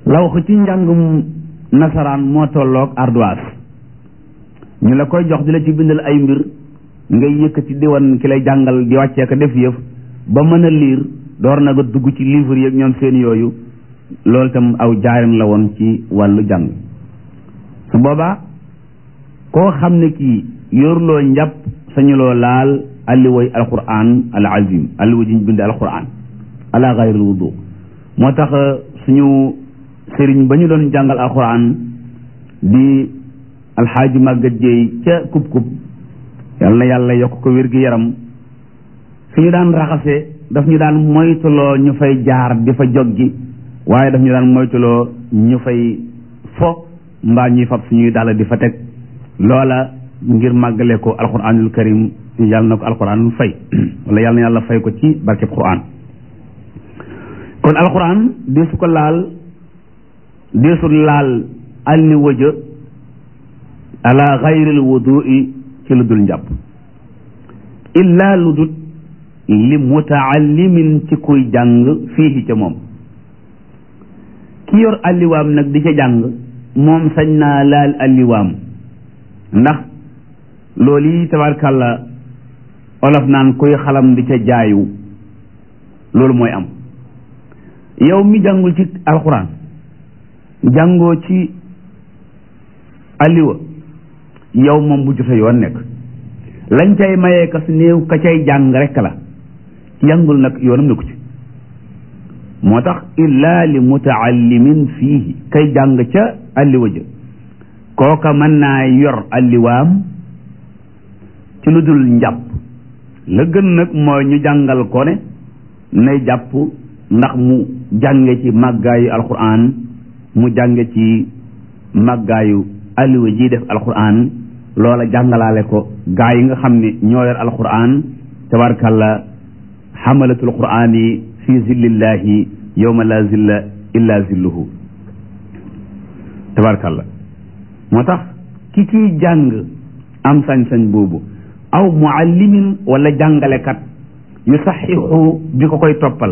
lawx ci njàngum nasaraan moo tolloog ardoise ñu la koy jox di la ci bindal ay mbir ngay yëkkati di wan ki lay jàngal di wàccee ko def yëf ba mën a liir door na nga dugg ci livre yeeg ñoom seen yooyu loolu tam aw jaarin la woon ci wàllu jàng su boobaa koo xam ne kii yorloo njàpp sañuloo laal alliwoy alquran al azim alliwa ji ñu bind alquran ala gayril wudu moo tax suñu sëriñ ba ñu doon jàngal alquran di alxaaji màggat jeey ca kub-kub yal na yàlla yokk ko wér gi yaram fi ñu daan raxase daf ñu daan moytuloo ñu fay jaar di fa joggi waaye daf ñu daan moytuloo ñu fay fo mbaa ñuy fab suñuy dàll di fa teg loola ngir màggale ko alquranul karim yàlla na ko alquran fay wala yàlla na yàlla fay ko ci barkeb quran kon alquran deesu ko laal deesu laal alli wëjë ala gayril wudui ci lu dul njàpp illa lu dul li mutaallimin ci kuy jàng fii ca moom ki yor alliwaam nag di ca jàng moom sañ naa laal alliwaam ndax loolu yi tabarkàlla olof naan kuy xalam di ca jaayu loolu mooy am yow mi jàngul ci alxuraan jàngoo ci alliwa yow moom bu jote yoon nekk lañ cay mayee ka su néew ka cay jàng rekk la jàngul nag yoonam nekku ci moo tax illa li mutaallimin fiihi kay jàng ca alliwa ja kooka mën naa yor alliwaam ci lu dul njàpp la gën nag mooy ñu jàngal ko ne nay jàpp ndax mu jànge ci màggaayu alquran mu jànge ci màggaayu alliwa ji def alquran loola jàngalaale ko gaa yi nga xam ne ñoo yor alquran tabarkalla xamalatul quran yi fi zillillahi yowma la zilla illa zilluhu tabarkalla moo tax ki kiy jàng am sañ-sañ boobu aw muallimin wala jàngalekat yu saxixu bi ko koy toppal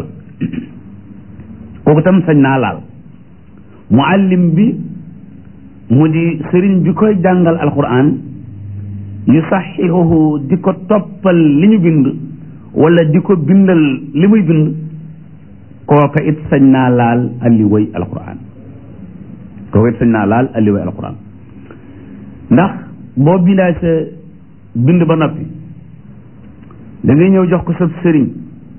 kooku tam sañ naa laal muallim bi mu di sëriñ bi koy jàngal alquran yu saxixuhu di ko toppal li ñu bind wala di ko bindal li muy bind kooka it sañ naa laal alliway alquran kooka it sañ naa laal alliway alquran ndax boo bindaa sa bind ba noppi da ngay ñëw jox ko sa sëriñ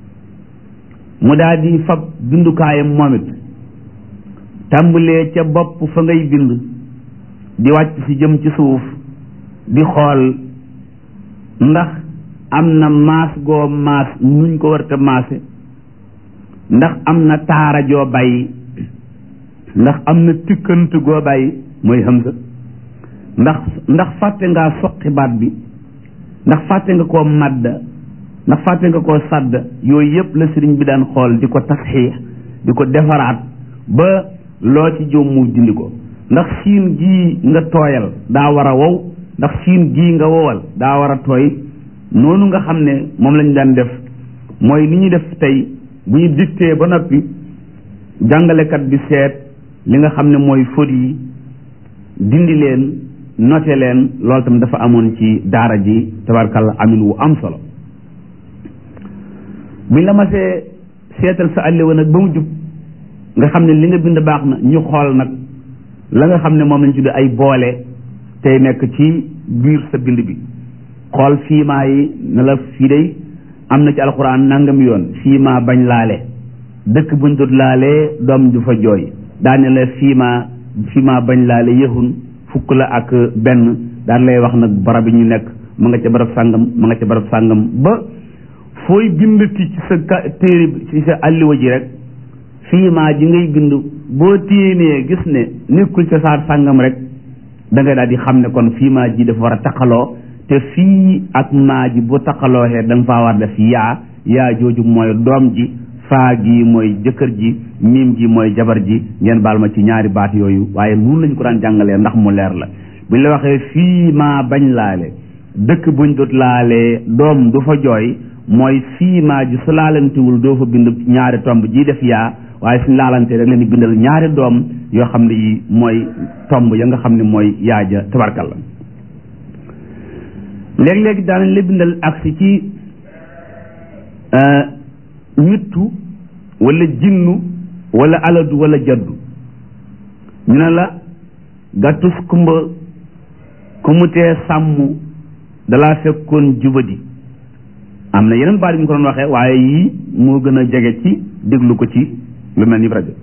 mu daal di fab bindukaayam moom it tàmbalee ca bopp fa ngay bind di wàcc ci jëm ci suuf di xool ndax am na maas goo maas nuñ ko warta maase ndax am na taara joo bàyyi ndax am na tikkant goo bàyyi mooy hamza ndax ndax fàtte ngaa soqi baat bi ndax fàtte nga koo madda ndax fàtte nga koo sàdd yooyu yëpp la sëriñ bi daan xool di ko tasxiix di ko defaraat ba loo ci jóom mu dindi ko ndax siin gii nga tooyal daa war a wow ndax siin gii nga wowal daa war a tooy noonu nga xam ne moom lañu daan def mooy li ñuy def tey bu ñu dictee ba noppi jàngalekat bi seet li nga xam ne mooy faute yi dindi leen noté leen loolu tam dafa amoon ci daara ji tabarkalla amin wu am solo buñ la masee seetal sa àlliwa nag ba mu jub nga xam ne li nga bind baax na ñu xool nag la nga xam ne moom lañ tudd ay boole tey nekk ci biir sa bind bi xool fiimaa yi ne la fii day am na ci alxuraan nangam yoon fiimaa bañ laale dëkk buñ dut laalee doom du fa jooy daane la fiimaa fiimaa bañ laale yëxun fukk la ak benn daan lay wax nag barab yi ñu nekk ma nga ca barab sàngam ma nga ca barab sàngam ba fooy bindati ci sa téere ci sa alliwa ji rek fiimaa ji ngay bind boo téenee gis ne nekkul ca saar sàngam rek da ngay daal di xam ne kon fiimaa ji dafa war a taqaloo te fii ak maa ji bu taqalooxee da nga faa war def yaa yaa jooju mooy doom ji faa gi mooy jëkkër ji miim gi mooy jabar ji ngeen baal ma ci ñaari baat yooyu waaye noonu lañ ko daan jàngalee ndax mu leer la buñ la waxee fii maa bañ laale dëkk buñ dut laalee doom du fa jooy mooy fii maa ji su laalantiwul doo fa bind ñaari tomb ji def yaa waaye suñ laalante rek leen di bindal ñaari doom yoo xam ne yi mooy tomb ya nga xam ne mooy yaaja tabarkalla léeg-léeg daanañ la bindal agsi ci ñittu wala jinnu wala aladu wala jaddu ñu ne la gàttus kumba ku mu tee sàmm dalaa fekkoon jubadi am na yeneen baat yi ñu ko doon waxee waaye yii moo gën a jege ci déglu ko ci lu mel ni rajo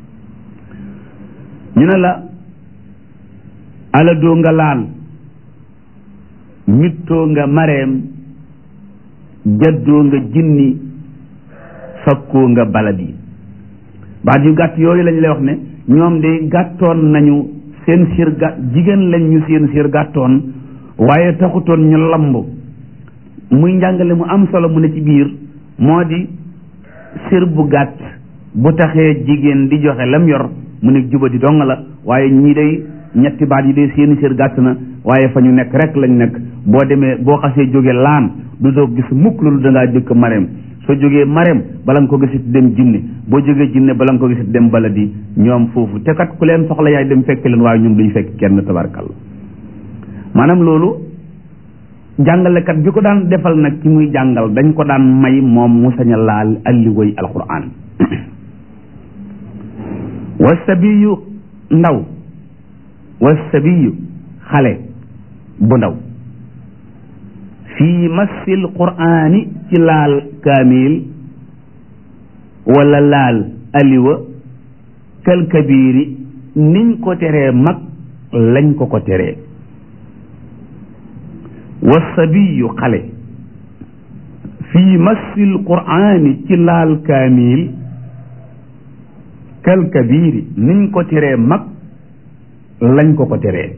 ñu ne la aladoo nga laal mittoo nga mareem jaddoo nga jinni fakkoo nga baladi baat yu gàtt yooyu lañ lay wax ne ñoom de gàttoon nañu seen siir gàtt jigéen lañ ñu seen siir gàttoon waaye taxutoon ñu lamb muy njàngale mu am solo mu ne ci biir moo di siir bu gàtt bu taxee jigéen di joxe lam yor mu ne jubadi dong la waaye ñii day ñetti baat yi de seeni siir gàtt na waaye fa ñu nekk rek lañ nekk boo demee boo xasee jóge laan du doo gis mukk loolu dangaa jëkk mareem soo jógee mareem bala nga ko gisit dem jinne boo jógee jinne bala nga ko gisit dem baladi ñoom foofu te kat ku leen soxla yaay dem fekk leen waaye ñoom duñ fekk kenn tabarkalla maanaam loolu jàngalekat bi ko daan defal nag ki muy jàngal dañ ko daan may moom mu sañ a laal alliwoy alquran wasabiyu ndaw wasabiyu xale bu ndaw fii massil qur'aani ci laal kaamil wala laal aliwa kal kabiiri niñ ko teree mag lañ ko ko teree wasabiyu xale fii massil qur'aani ci laal kaamil kal kabiiri niñ ko teree mag lañ ko ko teree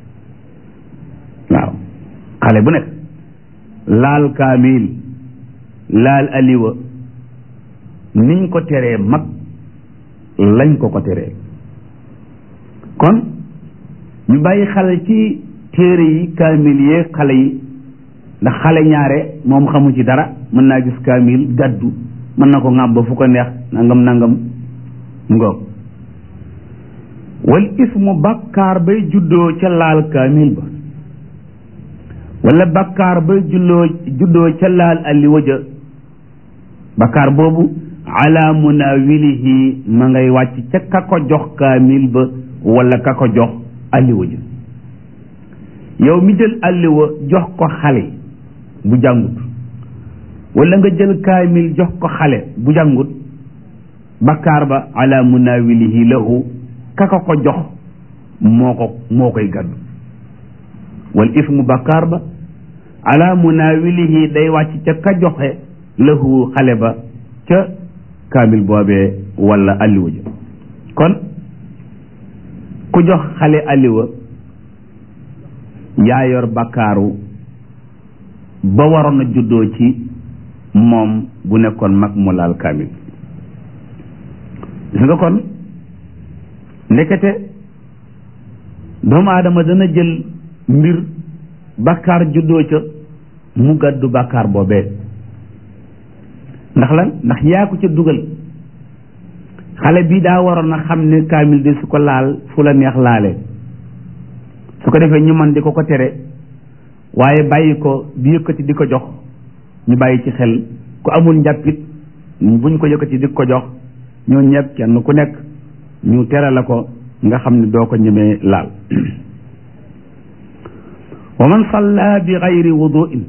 waaw xale bu nekk laal kaamil laal aliwa niñ ko teree mag lañ ko ko teree kon ñu bàyyi xale ci téere yi kaamil yee xale yi ndax xale ñaare moom xamu ci dara mën naa gis kaamil gàddu mën na ko ŋàbb ba fu ko neex nangam nangam ngoog wal ismu bàkkaar bay juddoo ca laal kaamil ba wala bakkaar ba julloo juddoo ca laal alliwa ja bakkaar boobu ala munawilihi ma ngay wàcc ca ka ko jox kaamil ba wala ka ko jox alliwa ja yow mi jël alliwa jox ko xale bu jàngut wala nga jël kaamil jox ko xale bu jàngut bakkaar ba ala munawilihi lahu ka ko ko jox moo ko moo koy gàddu wal ismu bakkaar ba ala munawilihi day wàcc ca ka joxe lahu xale ba ca kaamil boobee wala alliwa ja kon ku jox xale alliwa yaa yor bakkaaru ba waroon a juddoo ci moom bu nekkoon mag mu laal kaamil gis nga kon ndekete doomu aadama dana jël mbir bakkaar juddoo ca mu gàddu bakkaar boobee ndax lan ndax yaa ko ca dugal xale bi daa waroon a xam ne kaamil de su ko laal fu la neex laale su ko defee ñu man di ko ko tere waaye bàyyi ko di yëkkati di ko jox ñu bàyyi ci xel ku amul njàppit buñ ko yëkkati di ko jox ñoo ñëpp kenn ku nekk ñu tere la ko nga xam ne doo ko ñemee laal wa man salla bi gayri wuduin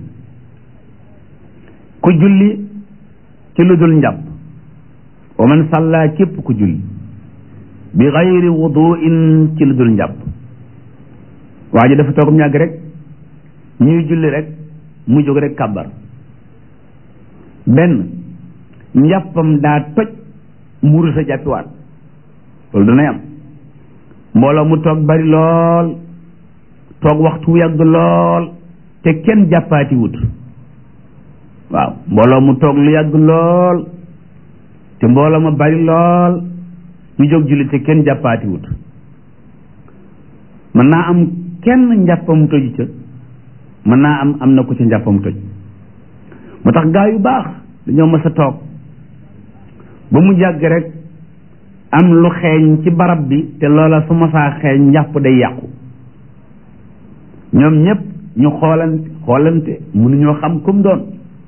ku julli ci lu dul njàpp wa man salla képp ku julli bi gayri wuduin ci lu dul njàpp waa ji dafa toogum ñàgg rek ñuy julli rek mu jóg rek kàbbar benn njàppam daa toj mu rus a jàppiwaat loolu danay am mbooloo mu toog bari lool toog waxtu yàgg lool te kenn jàppaati wut waaw mbooloo mu toog lu yàgg lool te mbooloo ma bari lool ñu jóg julli te kenn jàppaati wut mën naa am kenn njàppam toj ca mën naa am am na ko ca njàppam toj moo tax gaa yu baax dañoo mës a toog ba mu jàgg rek am lu xeeñ ci barab bi te loola su ma saa xeeñ njàpp day yàqu ñoom ñépp ñu xoolante xoolante mënuñoo xam kum doon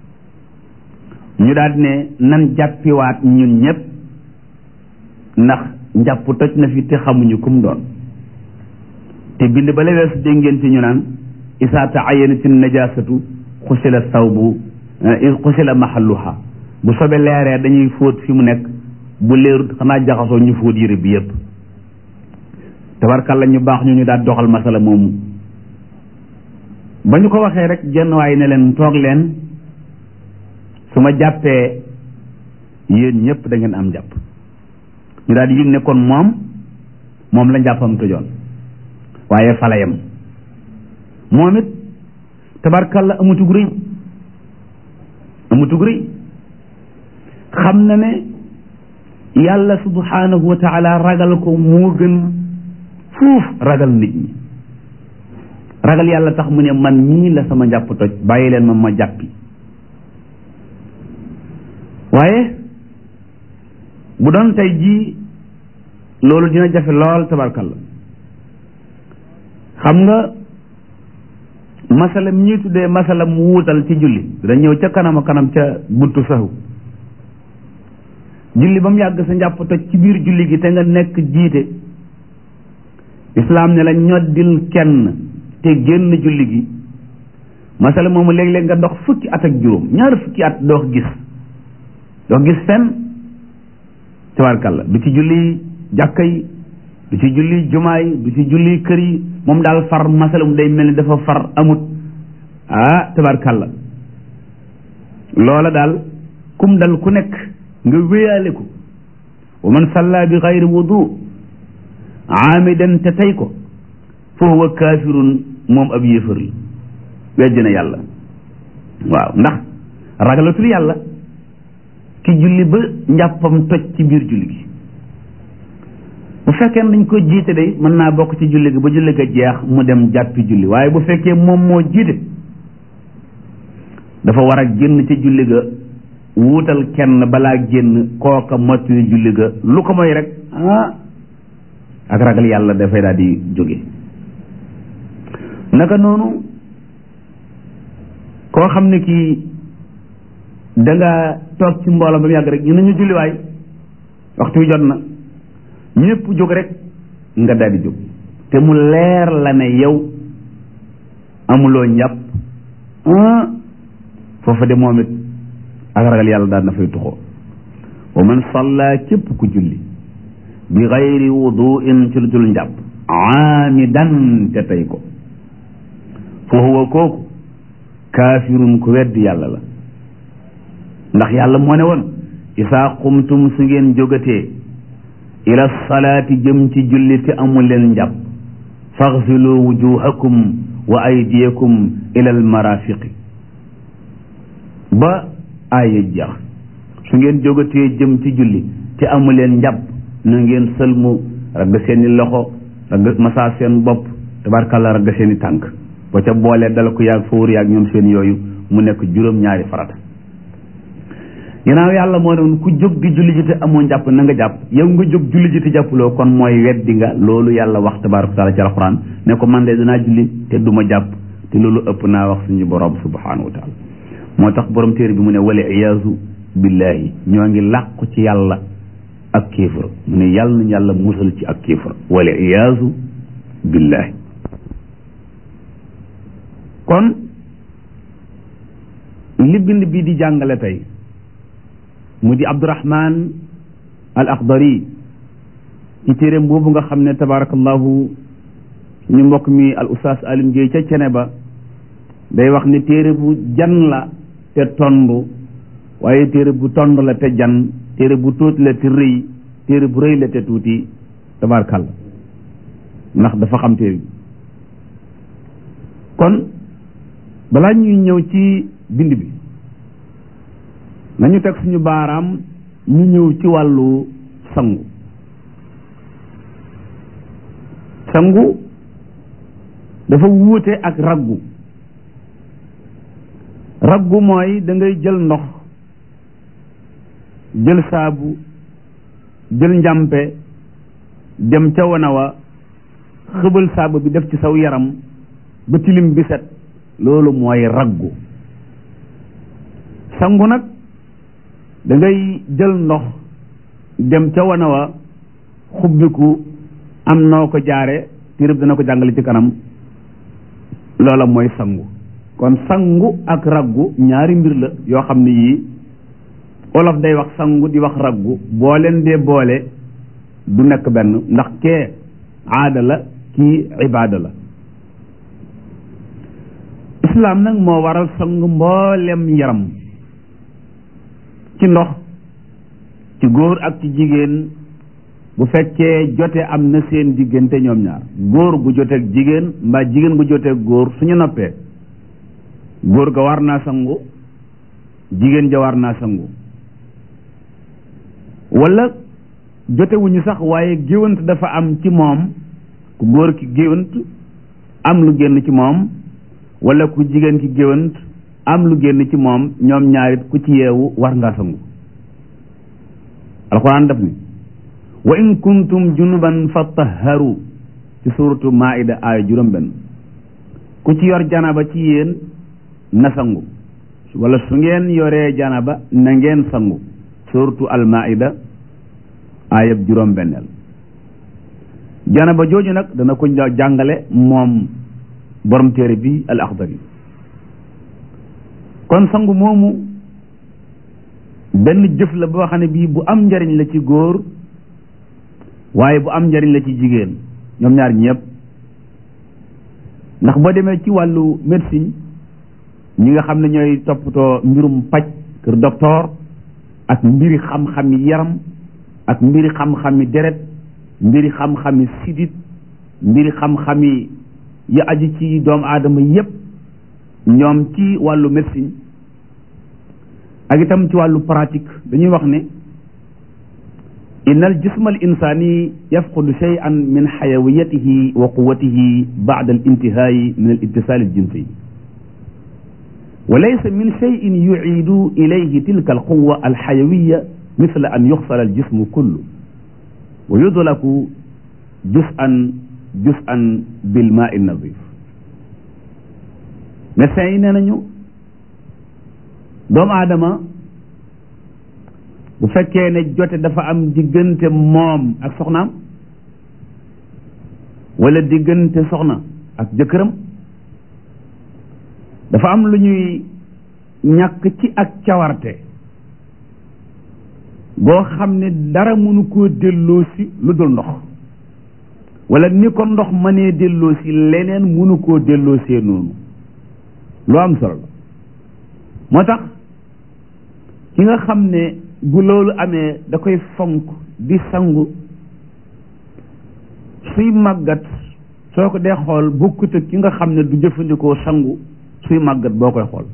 ñu daal ne nan jàppiwaat ñun ñépp ndax njàpp toj na fi te xamuñu kum doon te bind ba la weesu dégg ngeen ci ñu naan isaa taayanatin najasatu xusila sawbu xusila mahalluha bu sobe leeree dañuy fóot fi mu nekk bu leerut xanaa jaxasoo ñu fóot yére bi yépp tabarkalla ñu baax ñu ñu daal doxal masala moomu ba ñu ko waxee rek jenn waay ne leen toog leen su ma jàppee yéen ñépp da ngeen am jàpp ñu daal di yëg ne kon moom moom la njàppam tojoon waaye falayam moom it tabarkalla amutug rëy amutug rëy xam na ne yàlla subhanahu wa taala ragal ko moo gën fuuf ragal nit ñi ragal yàlla tax mu ne man mii la sama njàpp toj bàyyi leen ma ma jàppi waaye bu doon tey jii loolu dina jafe lool tabarkalla xam nga masala mi ñuy tuddee masala mu wuutal ci julli dina ñëw ca kanam a kanam ca buntu saxu julli ba mu yàgg sa njàpp toj ci biir julli gi te nga nekk jiite islaam ne la ñoddil kenn te génn julli gi masala moomu léeg-léeg nga dox fukki at ak juróom ñaar fukki at doo gis doo gis fenn tabarkalla du ci julli jàkka yi du ci julli jumaa yi du ci julli kër yi moom daal far masala mu day mel ni dafa far amut ah tabarkalla loola daal kum dal ku nekk nga wéyaale ko wa man salla bi xayri wudu aamidan te tey ko fa huwa kaafirun moom ab yéefar la weddi na yàlla waaw ndax ragalatul yàlla ki julli ba njàppam toj ci biir julli gi bu fekkee dañ ko jiite day mën naa bokk ci julli gi ba julli ga jeex mu dem jàppi julli waaye bu fekkee moom moo jiite dafa war a génn ci julli ga wuutal kenn balaa génn kooka mottali julli ga lu ko mooy rek ah ak ragal yàlla dafay daal di jóge naka noonu koo xam ne kii da nga toog ci mbooloo ba mu yàgg rek ñu ne ñu julliwaay waxtu wi jot na ñëpp jóg rek nga daal di jóg te mu leer la ne yow amuloo njàpp foofa de moom it ak ragal yàlla daal na fay tuxoo wa man salla képp ku julli bi gayri wuduin ci lu dul njàpp aamidan te tey ko fa huwa kooku kaafirun ku weddi yàlla la ndax yàlla moo ne woon isaa qumtum su ngeen jógatee ila salaati jëm ci julli te amul leen njàpp faxsilu wujuhakum wa aydiyakum ila almarafiqi ba aaya jeex su ngeen jógatee jëm ci julli te amul leen njàpp na ngeen sëlmu ragg seeni loxo ragg masaa seen bopp tabarkàlla ragg seeni tànk ba ca boolee dala ko yaag fawur yaag ñoom seen yooyu mu nekk juróom-ñaari farata ginnaaw yàlla moo ne woon ku jóg di julli ji te amoo njàpp na nga jàpp yow nga jóg julli ji te jàppuloo kon mooy weddi nga loolu yàlla wax tabaraka taala ci alquran ne ko man de danaa julli te duma jàpp te loolu ëpp naa wax suñu borom subhanahu wa taala moo tax borom téere bi mu ne wala iyaazu billahi ñoo ngi làqu ci yàlla ak kéefër mu ne yàlla nañu yàlla musal ci ak kéefër wala iyaazu billahi kon li bind bi di jàngale tey mu di abdurahman al akhdari ci téeréem boobu nga xam ne tabarakallahu ñu mbokk mi al ustaas alim Gueye ca cene ba day wax ne téere bu jan la te tond waaye téere bu tond la te jan téere bu tuuti la te rëy téere bu rëy la te tuuti tabarakalla ndax dafa xam téere bi kon balaa ñuy ñëw ci bind bi nañu teg suñu baaraam ñu ñëw ci wàllu sangu sangu dafa wuute ak raggu raggu mooy da ngay jël ndox jël saabu jël njàmpe dem ca wana wa xëbal saabu bi def ci saw yaram ba tilim bi set loolu mooy raggu sangu nag da ngay jël ndox dem ca wana wa xubbiku am noo ko jaare tirib dana ko jàngale ci kanam loola mooy sangu kon sangu ak raggu ñaari mbir la yoo xam ne yii olof day wax sangu di wax raggu boo leen dee boole du nekk benn ndax kee aada la kii ibaada la islaam nag moo waral sangu mboolem yaram ci ndox ci góor ak ci jigéen bu fekkee jote am na seen diggante ñoom ñaar góor gu joteeg jigéen mbaa jigéen gu joteeg góor suñu noppee góor ga war naa sangu jigéen ja war naa sangu wala jotewuñu sax waaye géwant dafa am ci moom ku góor ki géwant am lu génn ci moom wala ku jigéen ki géwant am lu génn ci moom ñoom ñaarit ku ci yeewu war ngaa sangu alxuraan daf ni wa in kuntum junuban fatahharu ci suuratu maida aaya juróom benn ku ci yor janaba ci yéen na sangu wala su ngeen yoree janaba na ngeen sangu suuratu almaida aayab juróom benneel janaba jooju nag dana ko jàngale moom borom téere bi al axdari kon sangu moomu benn jëf la boo xam ne bii bu am njariñ la ci góor waaye bu am njariñ la ci jigéen ñoom ñaar ñëpp ndax boo demee ci wàllu médecine ñi nga xam ne ñooy toppatoo mbirum paj kër docteur ak mbiri xam-xami yaram ak mbiri xam-xami deret mbiri xam-xami sidit mbiri xam-xami yi aju ci doomu aadama yépp ñoom ci wàllu médecine ak itam ci wàllu pratique dañuy wax ne inna al jisma al insani yafqudu shay'an min xayawiyatihi wa quwatihi ba'da al intihaayi min al ittisal al jinsi wa laysa min shay'in yu'iidu ilayhi tilka al quwa al xayawiya misla an yuxsala al jismu kullu wa yudlaku juz'an juz'an bil maa'i nadif médecins yi nee nañu doomu aadama bu fekkee ne jote dafa am diggante moom ak soxnaam wala diggante soxna ak jëkkëram dafa am lu ñuy ñàkk ci ak cawarte boo xam ne dara mënu koo delloo si lu dul ndox wala ni ko ndox mënee delloo si leneen mënu koo delloo see noonu lu am solo la moo tax ki nga xam ne bu loolu amee da koy fonk di sangu suy màggat soo ko dee xool bokkut ak ki nga xam ne du jëfandikoo sangu suy màggat boo koy xool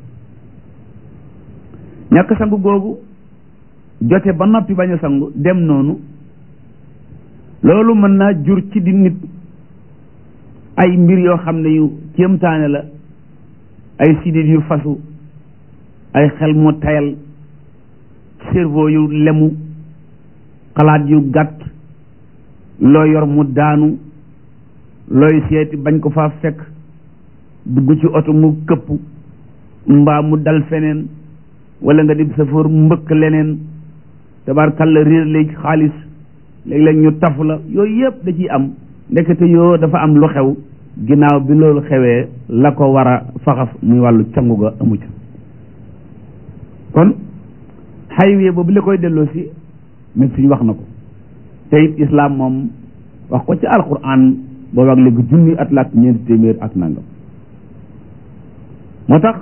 ñàkk sangu googu jote ba noppi bañ a sangu dem noonu loolu mën naa jur ci di nit ay mbir yoo xam ne yu kéemtaane la ay sidit yu fasu ay xel mu tayal cerveau yu lemu xalaat yu gàtt loo yor mu daanu looy seeti bañ ko faa fekk dugg ci oto mu këpp mbaa mu dal feneen wala nga di safoor mbëkk leneen tabarkalla réer léegi xaalis léeg-léeg ñu tafu la yooyu yëpp da ciy am ndekete yoo dafa am lu xew ginnaaw bi loolu xewee la ko war a faxas muy wàllu cangu ga amu ca kon xaywe boobu la koy delloo si médecine wax na ko te it islam moom wax ko ci alquran boobu ak léegi junni at la ak ñeenti téeméer ak nangam moo tax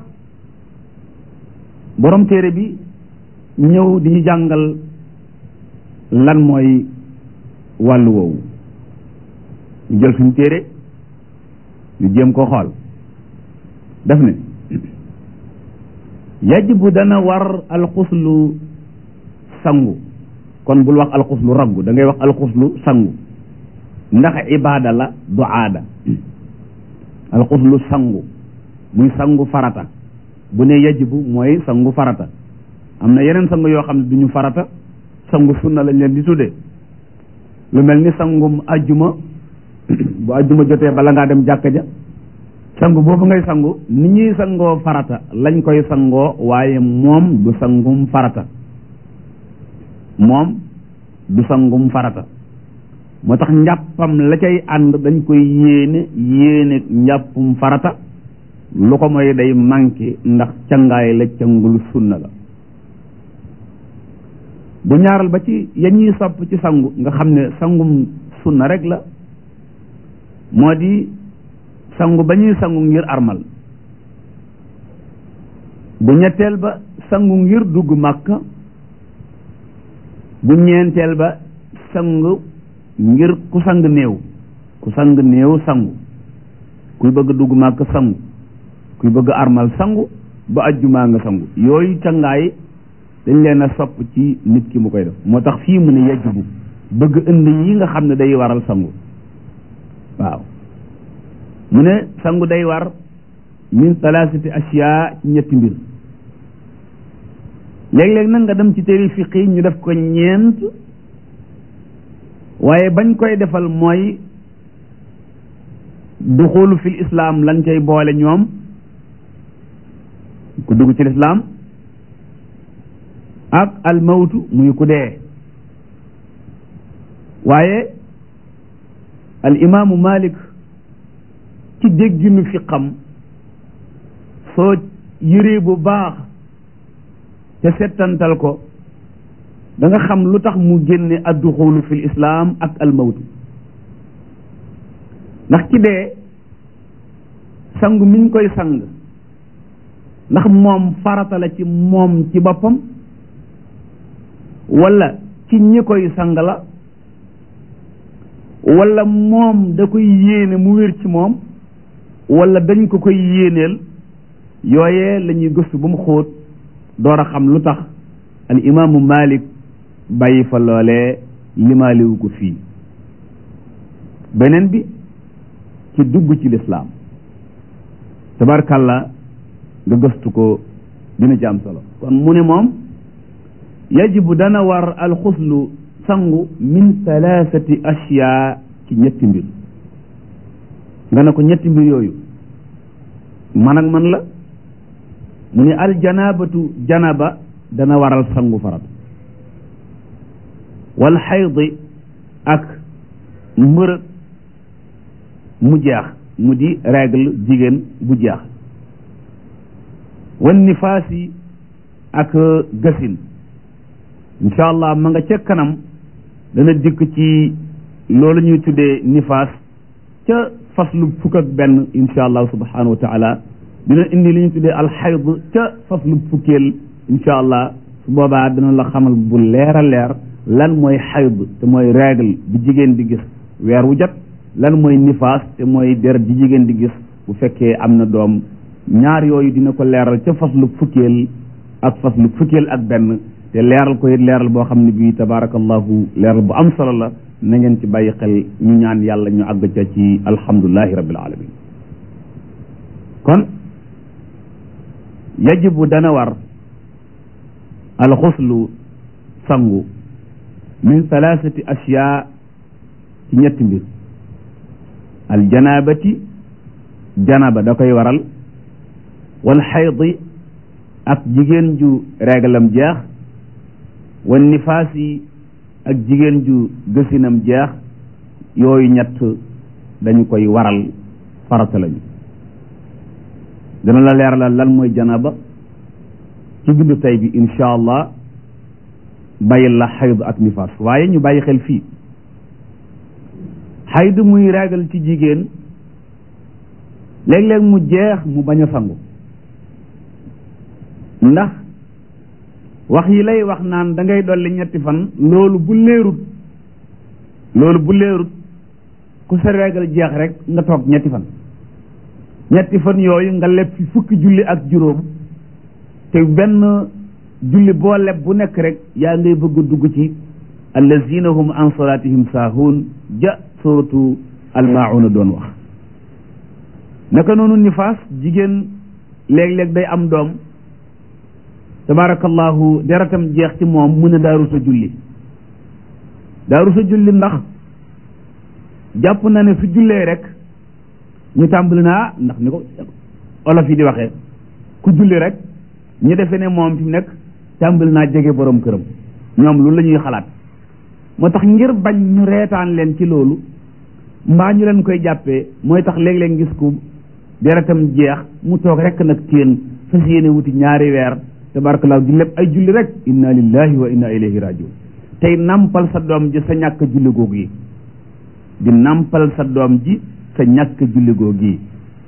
borom téere bi ñëw di ñu jàngal lan mooy wàllu woowu ñu jël suñu téere ñu jéem ko xool def ne yajibu dana war alxuslu sangu kon bul wax alxuslu raggu da ngay wax alxuslu sangu ndax ibaada la du aada alxuslu sangu muy sangu farata bu ne yajibu mooy sangu farata am na yeneen sangu yoo xam ne du ñu farata sangu sunna lañ leen di tuddee lu mel ni sangum ajjuma bu ajjuma jotee bala ngaa dem jàkka ja sangu boobu ngay sangu ni ñuy sangoo farata lañ koy sangoo waaye moom du sangum farata moom du sangum farata moo tax njàppam la cay ànd dañ koy yéene yéene njàppum farata lu ko mooy day manqué ndax cangaay la cangul sunna la bu ñaaral ba ci ya ñuy sopp ci sangu nga xam ne sangum sunna rek la moo di sangu ba ñuy sangu ngir armal bu ñetteel ba sangu ngir dugg màkka bu ñeenteel ba sangu ngir ku sang néew ku sang néew sangu kuy bëgg dugg màkka sangu kuy bëgg armal sangu ba ajjumaa nga sangu yooyu cangaay dañ leen a sopp ci nit ki mu koy def moo tax fii mu ne yajibu bëgg indi yi nga xam ne day waral sangu waaw mu ne sangu day war min thalathati ashiya ci ñetti mbir léeg-léeg nag nga dem ci téere fiqi ñu def ko ñeent waaye bañ koy defal mooy duxulu fil islam lañ koy boole ñoom ku dugg ci lislaam ak almawtu muy ku dee waaye al imaamu malik ci dégginu fi xam soo yëree bu baax te settantal ko da nga xam lu tax mu génne adduxulu fil islaam ak almawtu ndax ci dee sang miñ koy sang ndax moom farata la ci moom ci boppam wala ci ñi koy sang la wala moom da koy yéene mu wér ci moom wala dañ ko koy yéeneel yooyee la ñuy gëstu ba mu xóot door a xam lu tax al imaamu malik bàyyi fa loolee limaaliwu ko fii beneen bi ci dugg ci lislaam tabarkàlla nga gëstu ko dina ci am solo kon mu ne moom yajibu dana war alxuslu sangu min thalathati ashyaa ci ñetti mbir nga ne ko ñetti mbir yooyu man ak man la mu ne aljanabatu janaba dana waral sangu farat wal xaydi ak mbërëg mu jeex mu di règle jigéen bu jeex wan nifaasi ak gasin incha allah ma nga ca kanam dana dikk ci loolu ñuy tuddee nifaas ca faslu fukk ak benn incha allah subhanahu wa taala dina indi li ñu tuddee alxayd ca faslu fukkeel incha allah su boobaa dina la xamal bu leer a leer lan mooy xayd te mooy règle bi jigéen di gis weer wu jot lan mooy nifaas te mooy deret di jigéen di gis bu fekkee am na doom ñaar yooyu dina ko leeral ca faslu fukkeel ak faslu fukkeel ak benn te leeral ko it leeral boo xam ne bii tabaarakallahu leeral bu am solo la na ngeen ci bàyyi xel ñu ñaan yàlla ñu àgg ca ci alhamdulilahi rabbil alamin kon yajibu dana war alxuslu sangu min thalathati ashyaa ci ñetti mbir aljanabati janaba da koy waral wal xaydi ak jigéen ju réglam jeex wan nifaas yi ak jigéen ju gësinam jeex yooyu ñett dañu koy waral farata lañu dana la leeralal lan mooy janaba ci bindu tey bi insha allah bàyyil la xayd ak nifaas waaye ñu bàyyi xel fii xayd muy régal ci jigéen léeg-léeg mu jeex mu bañ a sangu ndax wax yi lay wax naan da ngay dolli ñetti fan loolu bu leerut loolu bu leerut ku sa régal jeex rek nga toog ñetti fan ñetti fan yooyu nga leb fi fukki julli ak juróom te benn julli boo leb bu nekk rek yaa ngay bëgg a dugg ci allazina hum an salatihim saahuun ja suratu almauna doon wax naka noonu nifaas jigéen léeg-léeg day am doom tabarakallahu deratam jeex ci moom mu ne daaru sa julli daaru sa julli ndax jàpp na ne su jullee rek ñu tàmbali naa ndax ni ko olof yi di waxee ku julli rek ñu defee ne moom fi mu nekk tàmbali naa jege borom këram ñoom loolu la ñuy xalaat moo tax ngir bañ ñu reetaan leen ci loolu mbaa ñu leen koy jàppee mooy tax léeg-léeg gis ku deretam jeex mu toog rek nag téen fas yéene wuti ñaari weer tabaarakallah di lépp ay julli rek inna lillahi wa inna ilayhi rajiun tey nampal sa doom ji sa ñàkk julli googu yi di nampal sa doom ji sa ñàkk julli googu yi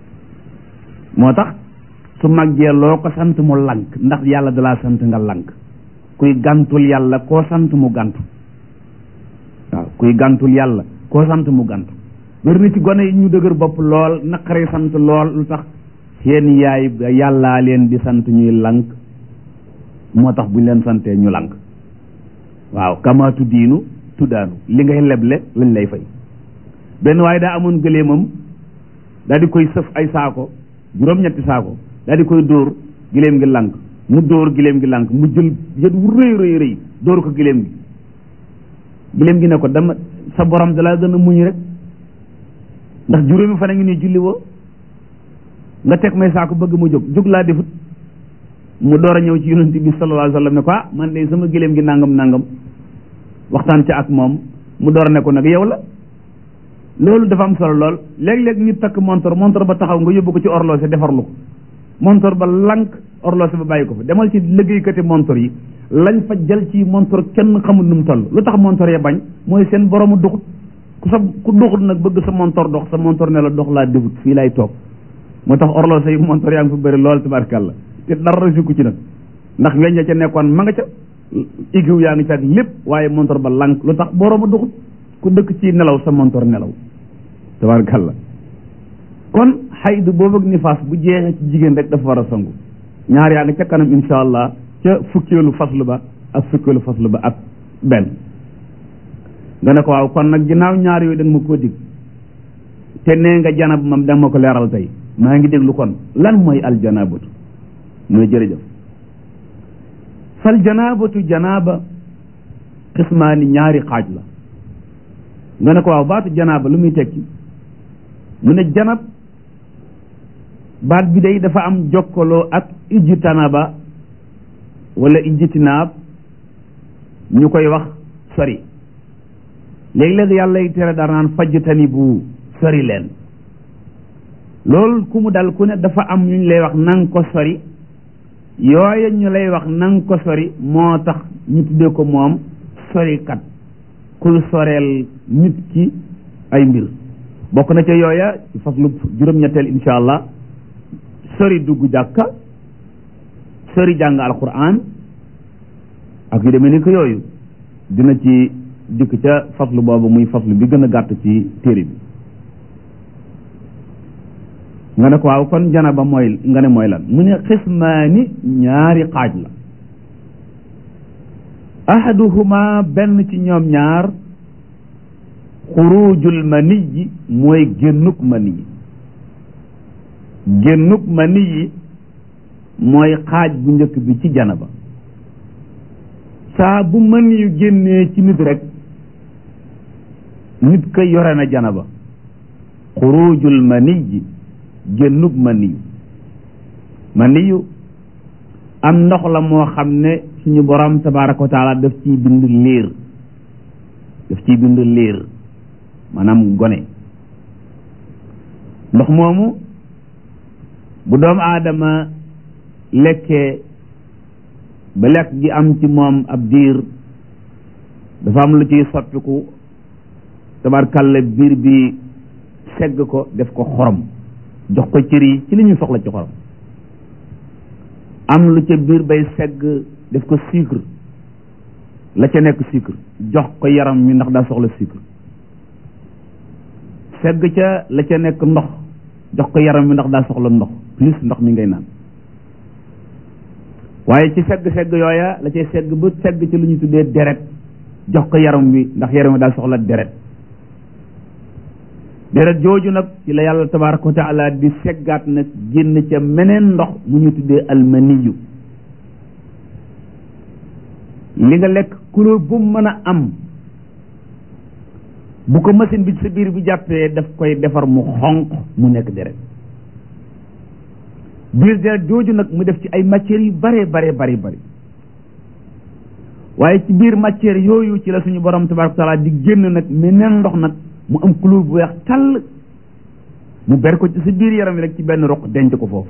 moo tax su màggee loo ko sant mu lank ndax yàlla dalaa sant nga lank kuy gàntul yàlla koo sant mu gàntu waaw kuy gàntul yàlla koo sant mu gàntu bari na ci gone yi ñu dëgër bopp lool naqari sant lool lu tax seen yaay yàllaa leen di sant ñuy lank moo tax buñ leen santee ñu lank waaw kamaatu diinu tuddaanu li ngay leble lañ lay fay benn waaye daa amoon gëléemam daal di koy sëf ay saako juróom-ñetti saako daal di koy dóor giléem gi lank mu dóor giléem gi lank mu jël yët wu rëy rëy rëy dóor ko giléem gi giléem gi ne ko dama sa borom dalaa gën a muñ rek ndax juróomi fan a ngi nii julli woo nga teg may saako bëgg mu jóg jóg laa defut mu door a ñëw ci yonent bi sallallahu alayhi wa sallam ne ko ah man de sama giléem gi nangam nangam waxtaan ci ak moom mu door a ne ko nag yow la loolu dafa am solo lool léeg-léeg nit takk montor montor ba taxaw nga yóbbu ko ci horloger defarlu ko montor ba lank horloger ba bàyyi ko fa demal ci liggéeykati montor yi lañ fa jël ci montor kenn xamul nu mu toll lu tax montor ya bañ mooy seen boromu duxut ku sa ku duxut nag bëgg sa montor dox sa montor ne la dox laa defut fii lay toog moo tax horloger yi montor yaa ngi fa bëri lool tabarkàlla te dara sukku ci nag ndax weñ ca nekkoon ma nga ca igiw yaa ngi ca ak lépp waaye montor ba lank lu tax boromu duxut ku dëkk ci nelaw sa montor nelaw tabarkàlla kon xaydu boobu ak nifaas bu jeexee ci jigéen rek dafa war a sangu ñaar yaa ngi ca kanam insha allah ca fukkeelu faslu ba ak fukkeelu faslu ba ak benn nga ne ko waaw kon nag ginnaaw ñaar yooyu da nga ma koo dig te nee nga janab mam da nga ma ko leeral tey maa ngi déglu kon lan mooy aljanabatu mooy jërëjëf fal janabatu janaba xismaani ñaari xaaj la nga ne ko waaw baatu janaaba lu muy tekki mu ne janab baat bi day dafa am jokkaloo ak ijtanaba wala ijtinaab ñu koy wax sori léeg-léeg yàlla y tere dara naan fajtani bu sori leen loolu ku mu dal ku ne dafa am ñu lay wax nang ko sori yooya ñu lay wax nang ko sori moo tax ñu tuddee ko moom sorikat kuy soreel nit ki ay mbir bokk na ca yooya ci faslu juróom-ñetteel insha allah sori dugg jàkka sori jàng alquran ak yu demee ni ko yooyu dina ci dikk ca faslu boobu muy faslu bi gën a gàtt ci téere bi nga ne ko waaw kon janaba mooy nga ne mooy lan mu ne xismaani ñaari xaaj la ahaduhuma benn ci ñoom ñaar xurujul maniyi mooy génnuk maniyi génnuk maniyi mooy xaaj bu njëkk bi ci janaba saa bu maniyu génnee ci nit rek nit ka yore na janaba xurujul maniyi génnuk maniyu maniyu am ndox la moo xam ne suñu borom tabaraka wa taala daf ciy bind liir daf ciy bind liir maanaam gone ndox moomu bu doomu aadama lekkee ba lekk gi am ci moom ab diir dafa am lu ciy soppiku tabarkalla biir bi segg ko def ko xorom jox ko cër yi ci li ñuy soxla ci xorom am lu ca biir bay segg def ko sucre la ca nekk sucre jox ko yaram mi ndax daa soxla sucre segg ca la ca nekk ndox jox ko yaram mi ndax daa soxla ndox plus ndox mi ngay naan waaye ci segg-segg yooya la cay segg ba segg ci lu ñu tuddee deret jox ko yaram wi ndax yaram wi daa soxla deret deret jooju nag ci la yàlla tabaraka wa taala di seggaat nag génn ca meneen ndox mu ñu tuddee almaniyu li nga lekk couleur bu mën a am bu ko machine bi sa biir bi jàppee daf koy defar mu xonq mu nekk deret biir deret jooju nag mu def ci ay matières yu bare bare bari bari waaye ci biir matière yooyu ci la suñu borom tabaraka taala di génn nag meneen ndox nag mu am couleur bu weex tàll mu ber ko ci sa biir yaram wi rek ci benn roq denc ko foofu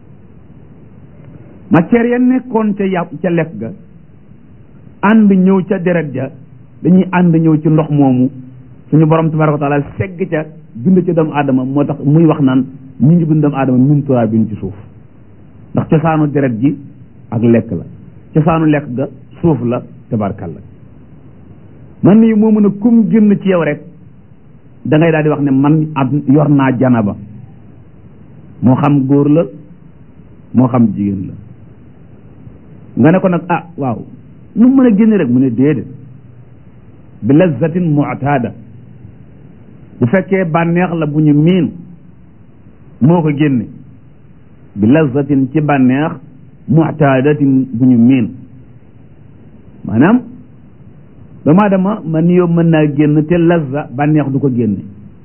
matière ya nekkoon ca yàpp ca lekk ga ànd ñëw ca deret ja dañuy ànd ñëw ci ndox moomu suñu borom tabaraka taala segg ca bind ca doomu aadama moo tax muy wax naan ñu ngi bind doomu aadama min turaabin ci suuf ndax cosaanu deret ji ak lekk la cosaanu lekk ga suuf la tabarkalla man nii moo mën a kum génn ci yow rek da ngay daal di wax ne man ab yor naa janaba moo xam góor la moo xam jigéen la nga ne ko nag ah waaw nu mën a génn rek mu ne déedéet bi lazzatin mu'tada bu fekkee bànneex la bu ñu miin moo ko génne bi lazzatin ci bànneex mu'tadatin bu ñu miin maanaam doomu aadama man yow mën naa génn te lazza bànneex du ko génne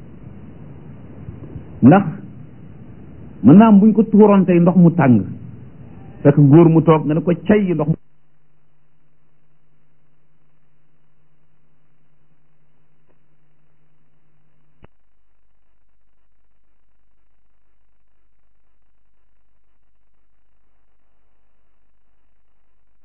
ndax mën naa am buñ ko tuuroon tey ndox mu tàng fekk góor mu toog nga ne ko cay ndox